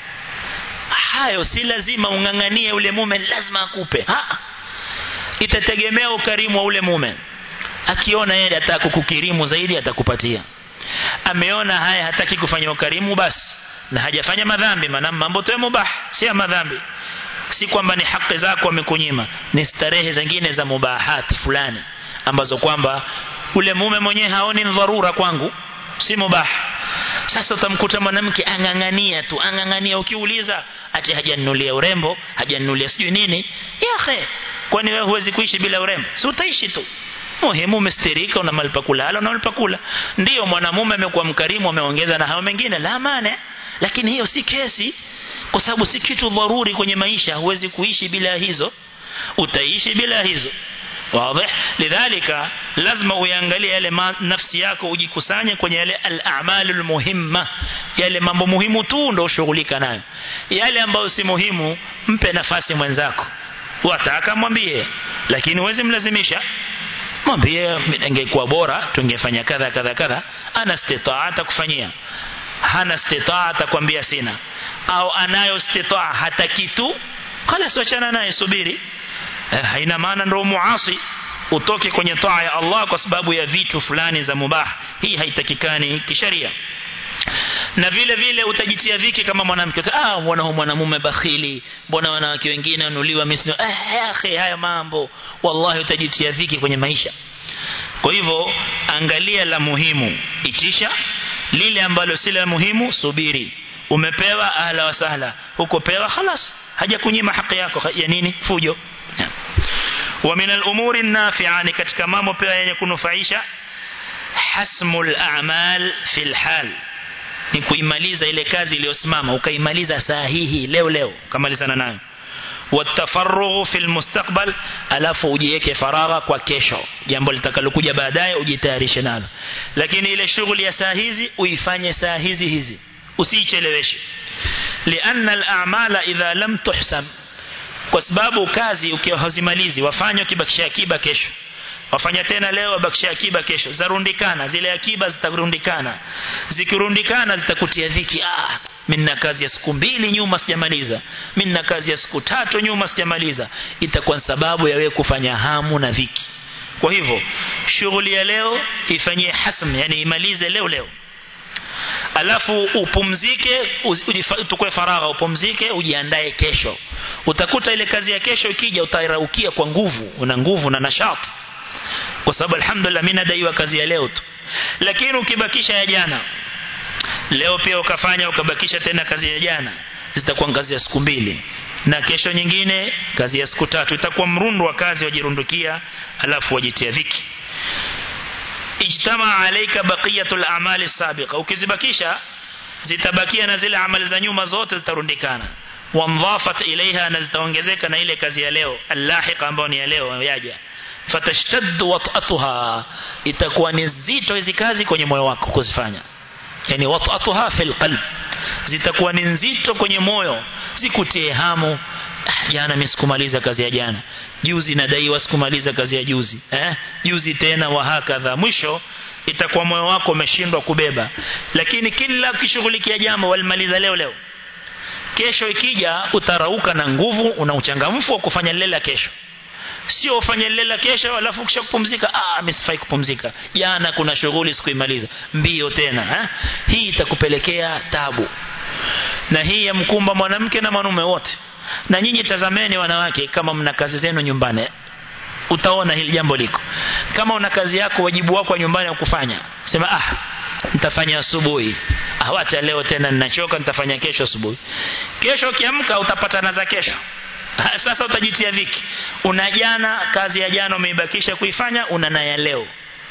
hayo si lazima unganganie ule mume lazima akupe ha itategemea ukarimu wa ule mume akiona yeye ataka kukukirimu zaidi atakupatia ameona haya hataki kufanya ukarimu basi na hajafanya madhambi maana mambo tu mubah si ya madhambi si kwamba ni haki zako amekunyima ni starehe zingine za mubahat fulani ambazo kwamba ule mume mwenyewe haoni dharura kwangu si mubah sasa utamkuta mwanamke angangania tu angangania ukiuliza ati hajanunulia urembo hajanunulia sijui nini yahe kwani wewe huwezi kuishi bila urembo si utaishi tu muhimu umestirika una mahali pa kulala una mahali pa kula ndio mwanamume amekuwa mkarimu ameongeza na hao mengine la maana lakini hiyo si kesi kwa sababu si kitu dharuri kwenye maisha huwezi kuishi bila hizo utaishi bila hizo واضح لذلك lazima uangalie yale nafsi yako ujikusanye kwenye yale al-a'malul muhimma yale mambo muhimu tu ndio ushughulika nayo yale ambayo si muhimu mpe nafasi mwenzako wataka mwambie lakini uweze mlazimisha mwambie ingekuwa bora tungefanya kadha kadha kadha ana istitaata kufanyia hana istitaata kwambia sina au anayo istitaa hata kitu خلاص wachana naye subiri haina maana ndio muasi utoke kwenye taa ya Allah kwa sababu ya vitu fulani za mubah hii haitakikani kisheria na vile vile utajitia dhiki kama mwanamke ah mbona huyu mwanamume bakhili mbona wanawake wengine wanuliwa misno eh akhi haya mambo wallahi utajitia dhiki kwenye maisha kwa hivyo angalia la muhimu itisha lile ambalo si la muhimu subiri umepewa ahla wa sahla huko pewa خلاص haja kunyima haki yako ya nini fujo wa min al-umuri an-nafi'a ni katika mambo pia yenye kunufaisha hasmul a'mal fil hal ni kuimaliza ile kazi iliyosimama ukaimaliza sahihi leo leo ukamalizana nayo watafarrughu fil mustaqbal alafu ujiweke faragha kwa kesho jambo litakalokuja baadaye ujitayarishe nalo lakini ile shughuli ya saa hizi uifanye saa hizi hizi usicheleweshe lianna al-a'mala idha lam tuhsam kwa sababu kazi ukiwa hazimalizi wafanye ukibakisha akiba kesho wafanya tena leo wabakisha akiba kesho zarundikana zile akiba zitarundikana zikirundikana zitakutia dhiki ah mimi na kazi ya siku mbili nyuma sijamaliza mimi na kazi ya siku tatu nyuma sijamaliza itakuwa sababu ya wewe kufanya hamu na dhiki kwa hivyo shughuli ya leo ifanyie hasm yani imalize leo leo alafu upumzike tukue faragha upumzike ujiandae kesho utakuta ile kazi ya kesho ikija utairaukia kwa nguvu una nguvu na nashati kwa sababu alhamdulillah mimi nadaiwa kazi ya leo tu lakini ukibakisha ya jana leo pia ukafanya ukabakisha tena kazi ya jana zitakuwa kazi ya siku mbili na kesho nyingine kazi ya siku tatu itakuwa mrundo wa kazi wajirundukia alafu wajitia dhiki ijtama alayka baqiyatul a'mali sabiqa ukizibakisha zitabakia na zile amali za nyuma zote zitarundikana wamdhafat ilaiha na zitaongezeka na ile kazi ya leo allahiqa ambayo ni ya leo yaja fatashtaddu wat'atuha itakuwa ni zito hizi kazi kwenye moyo wako kuzifanya yani wat'atuha fil qalb zitakuwa ni nzito kwenye moyo zikutie hamu jana mimi sikumaliza kazi ya jana juzi nadaiwa sikumaliza kazi ya juzi eh juzi tena wa hakadha mwisho itakuwa moyo wako umeshindwa kubeba lakini kila ukishughulikia jambo walimaliza leo leo kesho ikija utarauka na nguvu una uchangamfu wa kufanya lela kesho sio ufanye lela kesho alafu kisha kupumzika ah mimi sifai kupumzika jana kuna shughuli sikuimaliza mbio tena eh? hii itakupelekea tabu na hii ya mkumba mwanamke na mwanaume wote na nyinyi tazameni wanawake kama mna kazi zenu nyumbani utaona hili jambo liko kama una kazi yako wajibu wako wa nyumbani wa kufanya sema ah nitafanya asubuhi ah wacha leo tena ninachoka nitafanya kesho asubuhi kesho ukiamka utapatana za kesho sasa utajitia dhiki una jana kazi ya jana umeibakisha kuifanya una na ya leo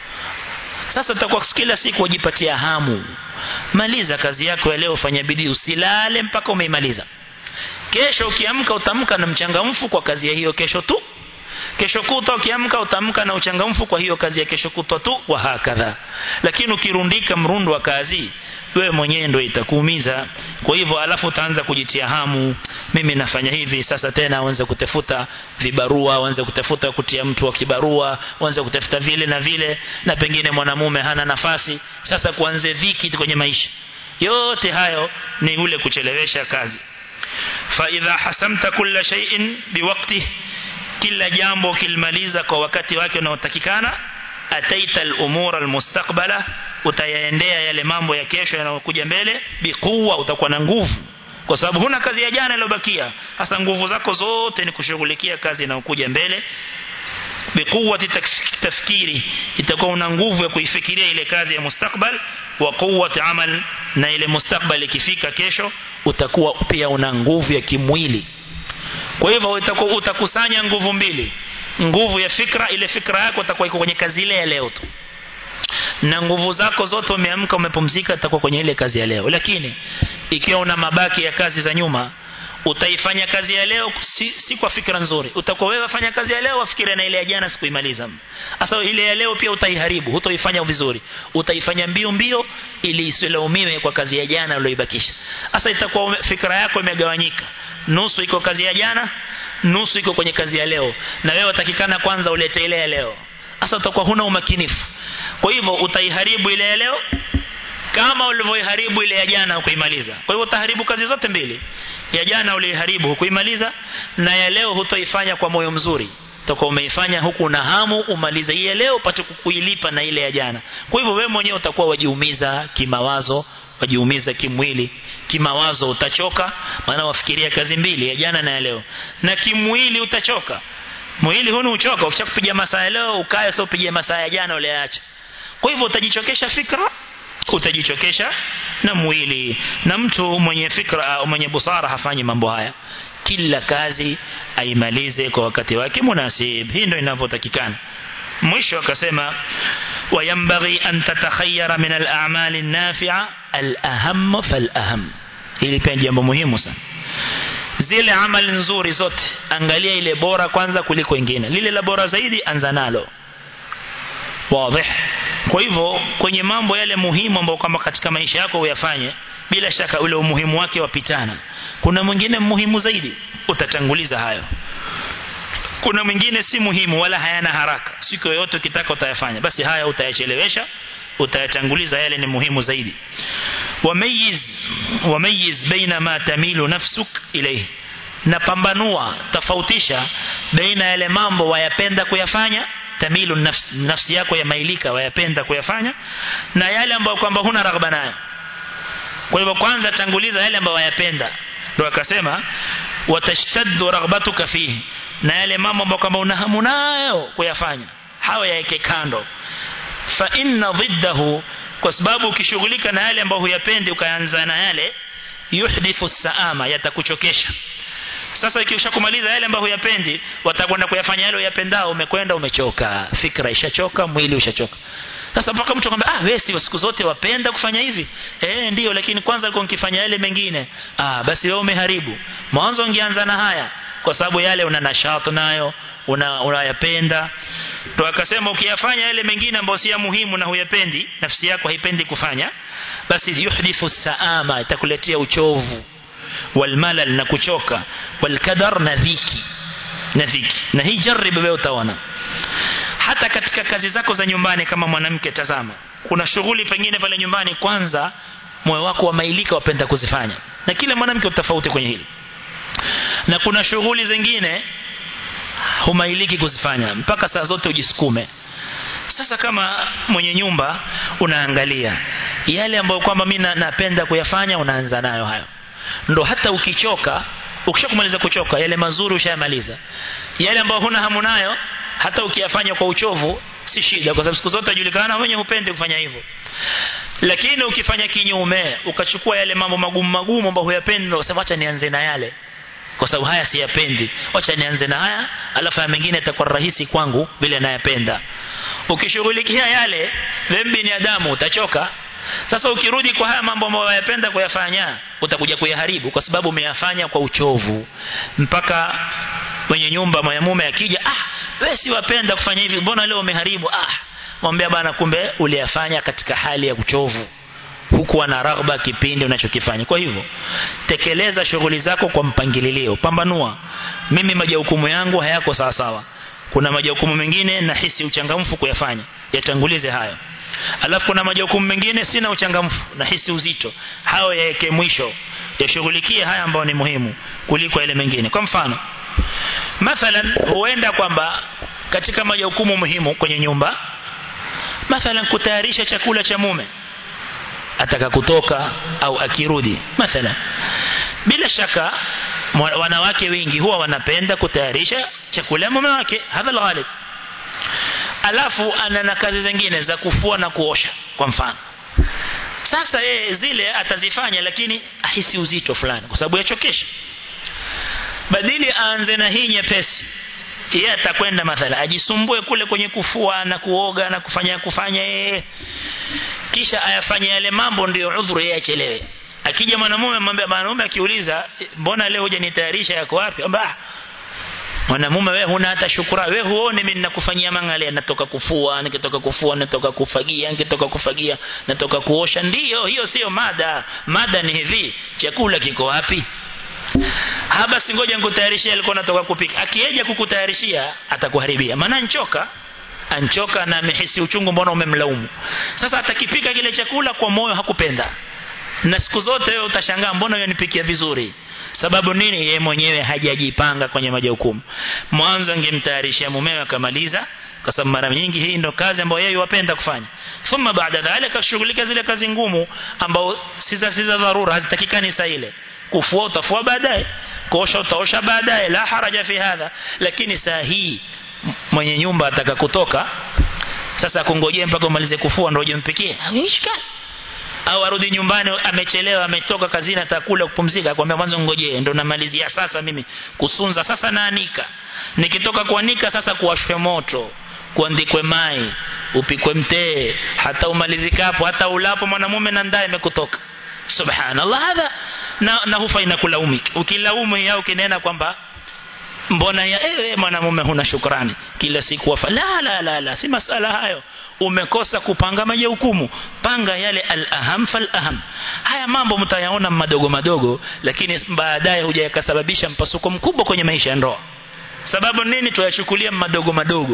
sasa utakuwa kila siku ujipatia hamu maliza kazi yako ya leo fanya bidii usilale mpaka umeimaliza kesho ukiamka utamka na mchangamfu kwa kazi ya hiyo kesho tu kesho kutwa ukiamka utamka na uchangamfu kwa hiyo kazi ya kesho kutwa tu wa hakadha lakini ukirundika mrundo wa kazi wewe mwenyewe ndio itakuumiza kwa hivyo alafu utaanza kujitia hamu mimi nafanya hivi sasa tena uanze kutafuta vibarua uanze kutafuta kutia mtu wa kibarua uanze kutafuta vile na vile na pengine mwanamume hana nafasi sasa kuanze dhiki kwenye maisha yote hayo ni ule kuchelewesha kazi fa idha hasamta kulla shay'in biwaqtihi kila jambo kilimaliza kwa wakati wake unaotakikana ataita al-umura al-mustaqbala utayaendea yale mambo ya kesho yanayokuja mbele biquwa utakuwa na nguvu kwa sababu huna kazi ya jana iliyobakia hasa nguvu zako zote ni kushughulikia kazi inayokuja mbele biquwati tafkiri itakuwa una nguvu ya kuifikiria ile kazi ya mustakbal wa quwwati amal na ile mustakbal ikifika kesho utakuwa pia una nguvu ya kimwili kwa hivyo utakuwa utakusanya nguvu mbili nguvu ya fikra ile fikra yako itakuwa iko kwenye kazi ile ya leo tu na nguvu zako zote umeamka umepumzika itakuwa kwenye ile kazi ya leo lakini ikiwa una mabaki ya kazi za nyuma utaifanya kazi ya leo si, si kwa fikra nzuri utakuwa wewe fanya kazi ya leo wafikiria na ile ya jana sikuimaliza sasa ile ya leo pia utaiharibu hutoifanya vizuri utaifanya mbio mbio ili isilaumiwe kwa kazi ya jana uliyoibakisha sasa itakuwa fikra yako imegawanyika nusu iko kazi ya jana nusu iko kwenye kazi ya leo na wewe utakikana kwanza ulete ile ya leo sasa utakuwa huna umakinifu kwa hivyo utaiharibu ile ya leo kama ulivyoiharibu ile ya jana ukuimaliza kwa hivyo utaharibu kazi zote mbili ya jana uliharibu hukuimaliza na ya leo hutoifanya kwa moyo mzuri toka umeifanya huku na hamu umalize hii leo upate kukuilipa na ile ya jana kwa hivyo wewe mwenyewe utakuwa wajiumiza kimawazo wajiumiza kimwili kimawazo utachoka maana wafikiria kazi mbili ya jana na ya leo na kimwili utachoka mwili huni uchoka ukishakupiga masaa ya leo ukae sio upige masaa ya jana uliacha kwa hivyo utajichokesha fikra utajichokesha na mwili na mtu mwenye fikra mwenye busara hafanyi mambo haya kila kazi aimalize kwa wakati wake munasib hii ndio inavyotakikana mwisho akasema wayambaghi an tatakhayyara min al-a'mal an-nafi'a al-aham fal-aham hili pia jambo muhimu sana zile amali nzuri zote angalia ile bora kwanza kuliko ingine lile la bora zaidi anza nalo wazi kwa hivyo kwenye mambo yale muhimu ambayo kama katika maisha yako uyafanye bila shaka ule umuhimu wake wapitana kuna mwingine muhimu zaidi utatanguliza hayo kuna mwingine si muhimu wala hayana haraka siku yoyote ukitaka utayafanya basi haya utayachelewesha utayatanguliza yale ni muhimu zaidi wamayiz wamayiz baina ma tamilu nafsuk ilayhi na pambanua tofautisha baina yale mambo wayapenda kuyafanya tamilu nafsi, nafsi yako yamailika wayapenda kuyafanya na yale ambayo kwamba huna raghba nayo kwa hivyo kwanza tanguliza yale ambayo wayapenda ndio akasema watashtaddu raghbatuka fihi na yale mambo ambayo kwamba una hamu nayo kuyafanya hawa yaeke kando fa inna dhiddahu kwa sababu ukishughulika na yale ambayo huyapendi ukaanza na yale yuhdithu saama yatakuchokesha sasa ikishakumaliza yale ambayo huyapendi watakwenda kuyafanya yale uyapendao umekwenda umechoka fikra ishachoka mwili ushachoka sasa mpaka mtu akwambia ah wewe si siku zote wapenda kufanya hivi eh ndio lakini kwanza alikuwa nikifanya yale mengine ah basi wewe umeharibu mwanzo ungeanza na haya kwa sababu yale una nashati nayo una unayapenda ndio akasema ukiyafanya yale mengine ambayo si ya muhimu na huyapendi nafsi yako haipendi kufanya basi yuhdithu saama itakuletea uchovu walmalal na kuchoka walkadar na dhiki na dhiki na hii jaribu wewe utaona hata katika kazi zako za nyumbani kama mwanamke tazama kuna shughuli pengine pale nyumbani kwanza moyo wako wamailika wapenda kuzifanya na kila mwanamke utafauti kwenye hili na kuna shughuli zingine humailiki kuzifanya mpaka saa zote ujisukume sasa kama mwenye nyumba unaangalia yale ambayo kwamba mimi napenda kuyafanya unaanza nayo hayo ndo hata ukichoka ukishakumaliza kuchoka yale mazuri ushayamaliza yale ambayo huna hamu nayo hata ukiyafanya kwa uchovu si shida kwa sababu siku zote julikana mwenye hupende kufanya hivyo lakini ukifanya kinyume ukachukua yale mambo magumu magumu ambayo huyapendi ndio usema acha nianze na yale kwa sababu haya siyapendi acha nianze na haya alafu ya mengine itakuwa rahisi kwangu vile nayapenda ukishughulikia yale wewe binadamu utachoka sasa ukirudi kwa haya mambo ambayo unayapenda kuyafanya utakuja kuyaharibu kwa sababu umeyafanya kwa uchovu mpaka mwenye nyumba mwanamume akija ah wewe si wapenda kufanya hivi mbona leo umeharibu ah mwambie bana kumbe uliyafanya katika hali ya uchovu hukuwa na raghba kipindi unachokifanya kwa hivyo tekeleza shughuli zako kwa mpangilio pambanua mimi majukumu yangu hayako sawa sawa kuna majukumu mengine nahisi uchangamfu kuyafanya yatangulize hayo alafu kuna majukumu mengine sina uchangamfu nahisi uzito hao yaeke mwisho yashughulikie haya ambayo ni muhimu kuliko yale mengine kwa mfano mathalan huenda kwamba katika majukumu muhimu kwenye nyumba mathalan kutayarisha chakula cha mume ataka kutoka au akirudi mathalan bila shaka wanawake wengi huwa wanapenda kutayarisha chakula mume wake hadha alghalib alafu ana na kazi zingine za kufua na kuosha kwa mfano sasa yeye zile atazifanya lakini ahisi uzito fulani kwa sababu yachokesha badili aanze na hii nyepesi yeye atakwenda mathala ajisumbue kule kwenye kufua na kuoga na kufanya kufanya yeye kisha ayafanye yale mambo ndio udhuru yeye achelewe akija mwanamume mwambie mwanamume akiuliza mbona leo hujanitayarisha yako wapi amba mwanamume wewe huna hata shukrani wewe huone mimi ninakufanyia mangale natoka kufua nikitoka kufua natoka kufagia nikitoka kufagia natoka kuosha ndiyo hiyo sio mada mada ni hivi chakula kiko wapi ha basi ngoja nikutayarishie alikuwa natoka kupika akieja kukutayarishia atakuharibia maana nchoka anchoka na amehisi uchungu mbona umemlaumu sasa atakipika kile chakula kwa moyo hakupenda na siku zote wewe utashangaa mbona yonipikia vizuri sababu nini yeye mwenyewe hajajipanga kwenye majukumu mwanzo angemtayarishia mumewe akamaliza kwa sababu mara nyingi hii ndo kazi ambayo yeye wapenda kufanya thumma baada dhalika akashughulika zile kazi ngumu ambao si za si za dharura hazitakikani saa ile kufua utafua baadaye kuosha utaosha baadaye la haraja fi hadha lakini saa hii mwenye nyumba ataka kutoka sasa kungojea mpaka umalize kufua ndio uje mpikie ishkali au arudi nyumbani amechelewa ametoka kazini atakula kupumzika akwambia mwanzo ngojee ndo namalizia sasa mimi kusunza sasa naanika nikitoka kuanika sasa kuwashwe moto kuandikwe mai upikwe mtee hata umalizikapo hata ulapo mwanamume na ndaye imekutoka subhanallah hadha na, na hufa inakulaumika ukilaumu yao ukinena kwamba mbona ya ewe mwanamume huna shukrani kila siku wafa la la la la si masala hayo umekosa kupanga majukumu panga yale al-aham fal-aham haya mambo mtayaona madogo madogo lakini baadaye huja yakasababisha mpasuko mkubwa kwenye maisha ya ndoa sababu nini tuyachukulia madogo madogo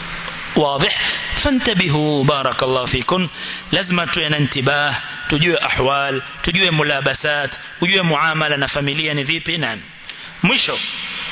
واضح فانتبهوا بارك الله فيكم لازم tuwe na intibah tujue ahwal tujue mulabasat tujue muamala na familia ni vipi nani mwisho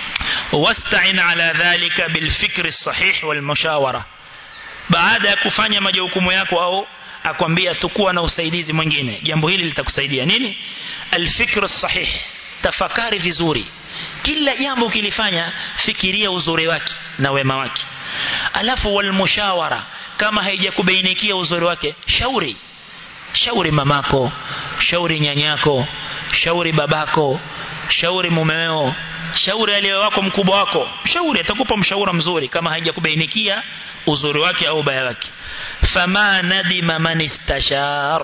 wasta'in ala dhalika bil fikri sahih wal mushawara baada ya kufanya majukumu yako au akwambia tukua na usaidizi mwingine jambo hili litakusaidia nini alfikr sahih tafakari vizuri kila jambo ukilifanya fikiria uzuri wake na wema wake alafu wal mushawara kama haijakubainikia uzuri wake shauri shauri mamako shauri nyanyako shauri babako shauri mumeo shauri aliye wako mkubwa wako shauri atakupa mshauri mzuri kama haijakubainikia uzuri wake au baya wake fama nadima man istashar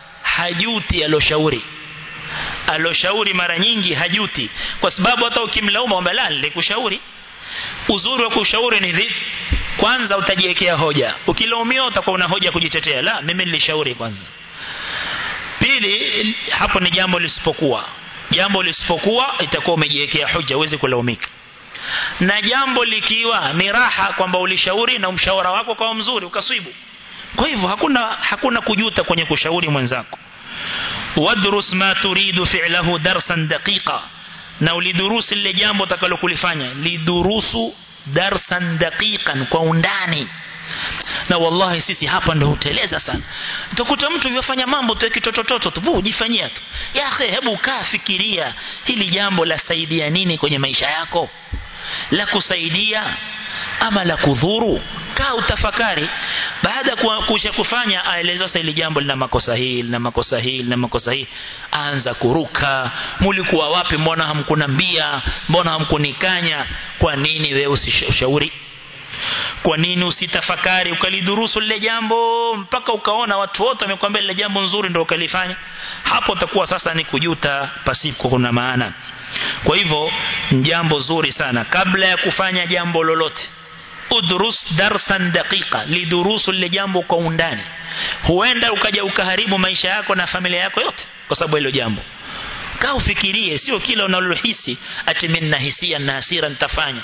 hajuti aloshauri aloshauri mara nyingi hajuti kwa sababu hata ukimlaumu kwamba la nilikushauri uzuri wa kushauri ni vipi kwanza utajiwekea hoja ukilaumiwa utakuwa una hoja kujitetea la mimi nilishauri kwanza pili hapo ni jambo lisipokuwa jambo lisipokuwa itakuwa umejiwekea hoja uweze kulaumika na jambo likiwa ni raha kwamba ulishauri na mshawara wako kwa mzuri ukaswibu kwa hivyo hakuna hakuna kujuta kwenye kushauri mwenzako wadrus ma turidu fi'lahu darsan daqiqa na ulidurusu lile jambo utakalokulifanya lidurusu darsan daqiqan kwa undani na wallahi sisi hapa ndo huteleza sana utakuta mtu yofanya mambo tu kitotototo tu ujifanyia tu ya akhi hebu kaa fikiria hili jambo la saidia nini kwenye maisha yako la kusaidia ama la kudhuru kaa utafakari baada ya kusha kufanya aeleza sasa ile jambo lina makosa hii lina makosa hii lina makosa hii anza kuruka mulikuwa wapi mbona hamkunambia mbona hamkunikanya kwa nini wewe usishauri kwa nini usitafakari ukalidurusu lile jambo mpaka ukaona watu wote wamekwambia lile jambo nzuri ndio ukalifanya hapo utakuwa sasa ni kujuta pasipo kuna maana kwa hivyo jambo zuri sana kabla ya kufanya jambo lolote udrus darsan daqiqa lidurusu lile jambo kwa undani huenda ukaja ukaharibu maisha yako na familia yako yote kwa sababu hilo jambo kaa ufikirie sio kila unalohisi ati mimi nahisia na hasira nitafanya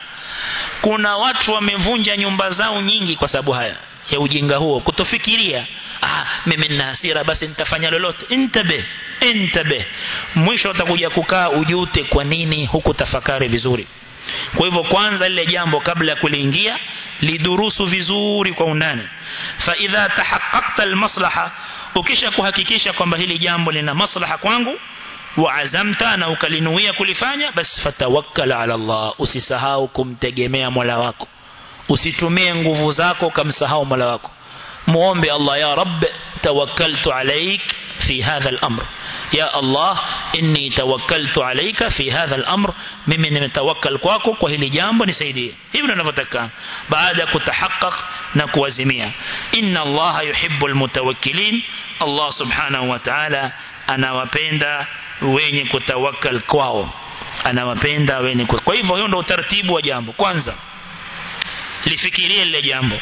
kuna watu wamevunja nyumba zao nyingi kwa sababu haya ya ujinga huo kutofikiria ah mimi nina hasira basi nitafanya lolote intabe intabe mwisho utakuja kukaa ujute kwa nini huku tafakari vizuri kwa hivyo kwanza lile jambo kabla ya kuliingia lidurusu vizuri kwa undani fa idha tahaqqaqta almaslaha ukisha kuhakikisha kwamba hili jambo lina maslaha kwangu waazamta na ukalinuia kulifanya basi fatawakkal ala Allah usisahau kumtegemea Mola wako usitumie nguvu zako kamsahau Mola wako muombe Allah ya Rabb tawakkaltu alaik fi hadha al-amr ya Allah inni tawakkaltu alayka fi hadha al-amr mimi nimetawakkal kwako kwa hili jambo nisaidie hivi ninavyotakana baada ya kutahaqqaq na kuazimia inna Allah yuhibbul mutawakkilin Allah subhanahu wa ta'ala anawapenda wenye kutawakkal kwao anawapenda wenye kwa hivyo hiyo ndio utaratibu wa jambo kwanza lifikirie lile jambo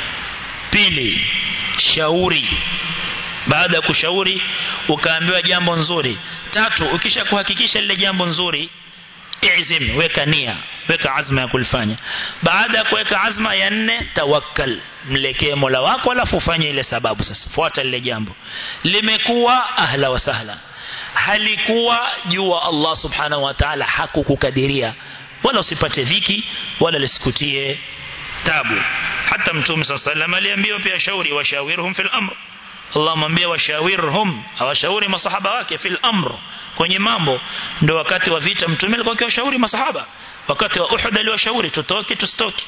pili shauri baada ya kushauri ukaambiwa jambo nzuri tatu ukisha kuhakikisha lile jambo nzuri izim weka nia weka azma ya kulifanya baada ya kuweka azma ya nne tawakkal mlekee Mola wako alafu ufanye ile sababu sasa fuata lile jambo limekuwa ahla wa sahla halikuwa jua Allah subhanahu wa ta'ala hakukukadiria wala usipate dhiki wala lisikutie tabu hata mtume sallallahu aliambiwa pia shauri washawirhum fil amr Allah mwambia washawirhum awashauri masahaba wake fil amr kwenye mambo ndio wakati wa vita mtume alikuwa akiwashauri masahaba wakati wa Uhud aliwashauri tutoke tusitoke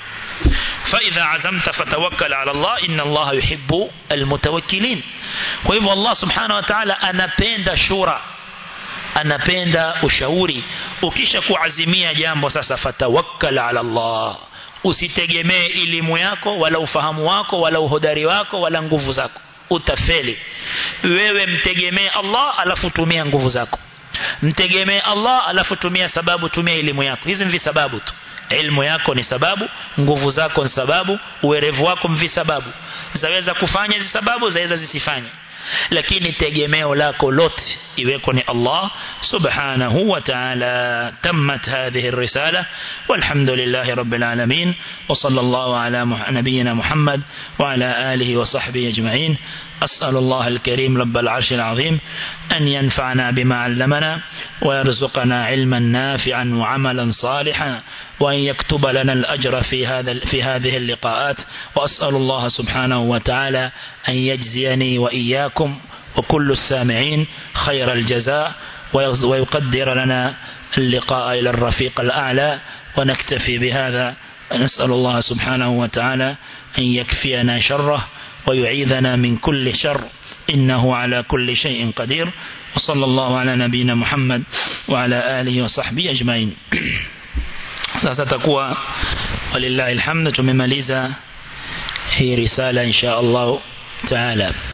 فإذا عزمت فتوكل على الله إن الله يحب المتوكلين kwa hivyo Allah subhanahu wa ta'ala anapenda shura anapenda ushauri ukisha kuazimia jambo sasa fatawakkal ala Allah usitegemee elimu yako wala ufahamu wako wala uhodari wako wala nguvu zako utafeli wewe mtegemee Allah alafu tumia nguvu zako mtegemee Allah alafu tumia sababu tumia elimu yako hizi ni sababu tu ilmu yako ni sababu nguvu zako ni sababu uwerevu wako mvi sababu zaweza kufanya hizi sababu zaweza zisifanye lakini tegemeo lako lote iweko ni Allah subhanahu wa ta'ala tammat hadhihi الرسالة والحمد لله رب العالمين وصلى الله على نبينا محمد وعلى آله وصحبه أجمعين أسأل الله الكريم رب العرش العظيم أن ينفعنا بما علمنا ويرزقنا علما نافعا وعملا صالحا وأن يكتب لنا الأجر في هذا في هذه اللقاءات وأسأل الله سبحانه وتعالى أن يجزيني وإياكم وكل السامعين خير الجزاء ويقدر لنا اللقاء إلى الرفيق الأعلى ونكتفي بهذا نسأل الله سبحانه وتعالى أن يكفينا شره ويعيذنا من كل شر إنه على كل شيء قدير وصلى الله على نبينا محمد وعلى آله وصحبه أجمعين sasa takuwa walillahi alhamdu tumemaliza hii risala insha Allah taala